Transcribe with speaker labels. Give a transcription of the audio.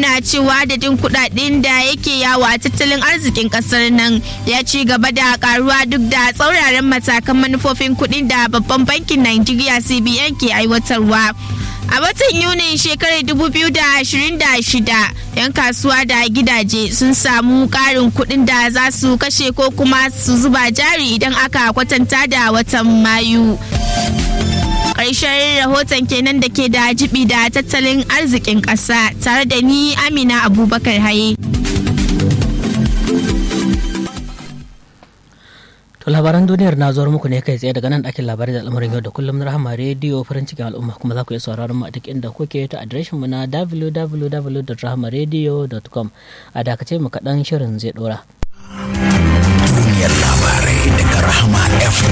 Speaker 1: nuna cewa adadin kudaden da yake yawa tattalin arzikin kasar nan ya ci gaba da karuwa duk da tsauraran matakan manufofin kudin da babban bankin Najeriya CBN ke aiwatarwa. A watan Yunin shekarar 2026, 'yan kasuwa da gidaje sun samu ƙarin kuɗin da za su kashe ko kuma su zuba jari idan aka kwatanta da watan Mayu. Ƙarshen rahoton kenan da ke da jibi da tattalin arzikin ƙasa tare da ni Amina Abubakar Haye.
Speaker 2: To labaran duniyar na zuwar muku ne kai tsaye daga nan ɗakin labarai da al'amarin yau da kullum na rahama rediyo farin cikin al'umma kuma za ku iya sauraron mu a duk inda kuke ta adireshin mu na www.rahamaradio.com a dakace mu kaɗan shirin zai ɗora.
Speaker 3: Duniyar labarai daga Rahama FM.